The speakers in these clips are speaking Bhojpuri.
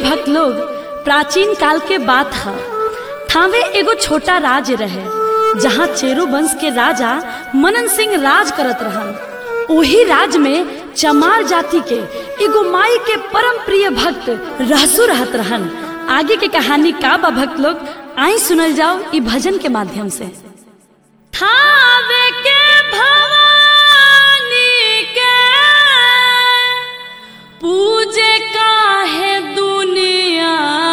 भक्त लोग प्राचीन काल के बात है थावे एगो छोटा राज रहे जहाँ चेरो वंश के राजा मनन सिंह राज करत रहन ओही राज में चमार जाति के एगो माई के परम प्रिय भक्त रहसु रहत रहन आगे के कहानी का बा भक्त लोग आई सुनल जाओ ई भजन के माध्यम से थावे के भवानी के पूजे काहे दुनिया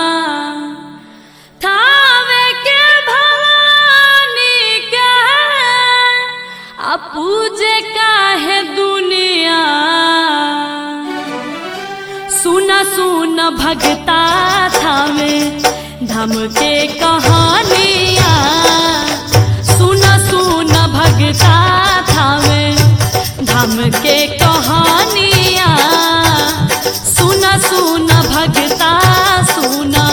थावे के भवानी के आ पूजे काहे दुनिया सुन सुन भगता थावे धम के कहानिया सुन सुन भगता थावे धम के कहानिया सुन सुन भगता सुना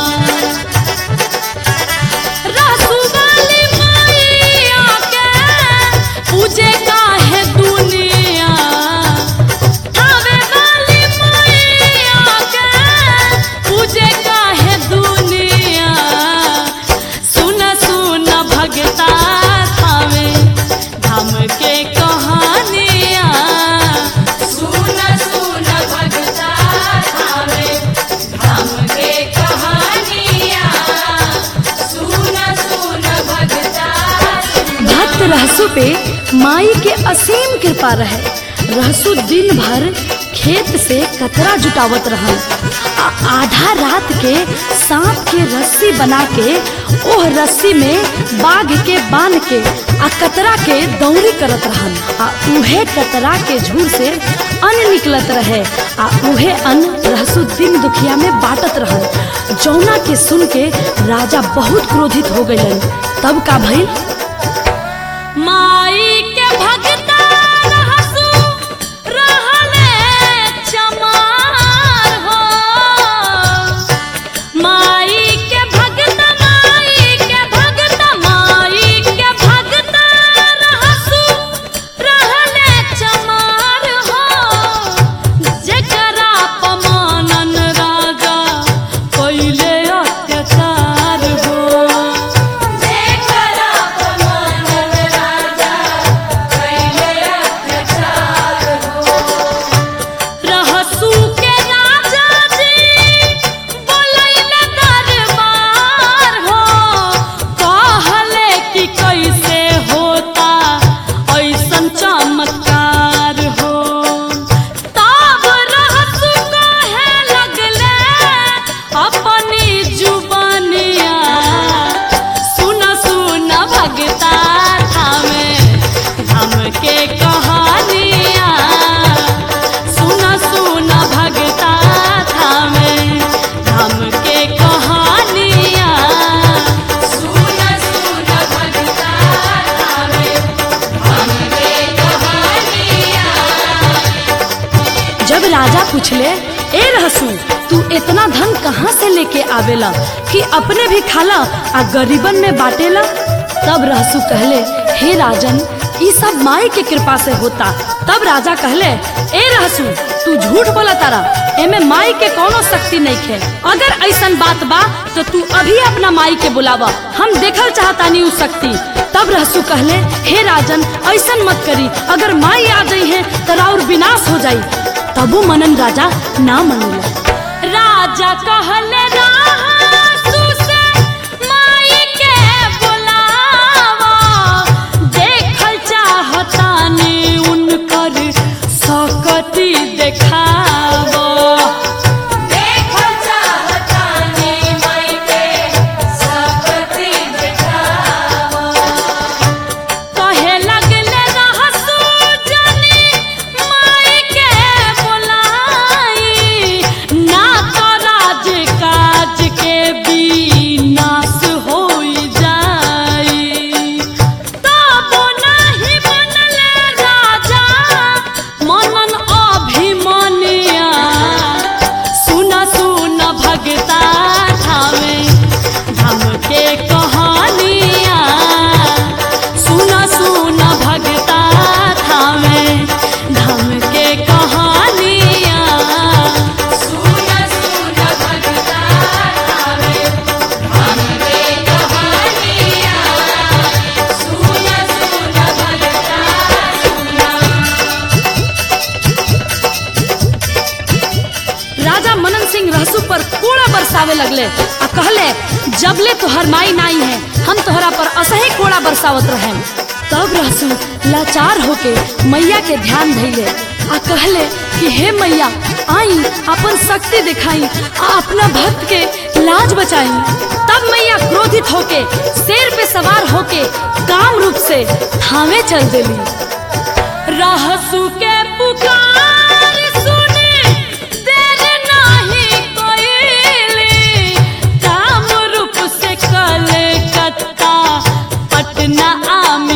रसुवाली मैया के पूजे काहे दुनिया थावे वाली मैया के पूजे काहे दुनिया सुन सुन भगता थावे धाम के कहानिया सुन सुन भगता थावे धाम के कहानिया सुन सुन भगता भक्त रहसु पे माई के असीम कृपा रहे रहसु दिन भर खेत से कतरा जुटावत रहन आ आधा रात के सांप के रस्सी बना के ओह रस्सी में बाघ के बांध के आ कतरा के दौरी करत रहन आ उहे कतरा के झूर से अन्न निकलत रहे आ उहे अन्न रहसु दिन दुखिया में बांटत रहन जौना के सुन के राजा बहुत क्रोधित हो गइलन तब का भइल माई के भगता रहसु रहले चमार हो माई के भगता माई के भगता माई के भगता रहसु रहले चमार हो जेकरा पमानन राजा कइले अत्याचार हो रहसू के राजा जी बोलैले दरबार हो कहले कि कैसे होता ऐसन चमत्कार हो तब रहसू कहे लगले अपनी जुबानिया सुन सुन भगता थामे हम के कहानिया सुन सुन भगता थामे हम के कहानिया सुन सुन भगता थामे हम के कहानिया जब राजा पूछले ए रहसू तू इतना धन कहाँ से लेके आवेला कि अपने भी खाला आ गरीबन में बाटेला तब रहसू कहले हे राजन ई सब माई के कृपा से होता तब राजा कहले ए रहसू तू झूठ बोला तारा एमे माई के कोनो शक्ति नहीं खे अगर ऐसन बात बा तो तू अभी अपना माई के बुलावा हम देखल चाहतानी उ शक्ति तब रहसू कहले हे राजन ऐसन मत करी अगर माई आ गई है तो राउर विनाश हो जाई तबो मनन राजा ना मनला राजा कहले रहसू से माई के बुलावा देखल चाहतानी उनकर सकती देखावा देखल चाहतानी माई के सकती देखावा कहे लगले रहसू जनी माई के बुलाई ना तो राज का लगले आ कहले जबले तोहर माई नाई है हम तोहरा पर असही कोड़ा बरसावत रहे तब रहसू लाचार होके मैया के ध्यान धैले आ कहले कि हे मैया आई अपन शक्ति दिखाई आ अपना भक्त के लाज बचाई तब मैया क्रोधित होके शेर पे सवार होके काम रूप से थामे चल देली रहसू के पुकार सुने देर नाही कोइली काम रूप से कलकत्ता पटना आम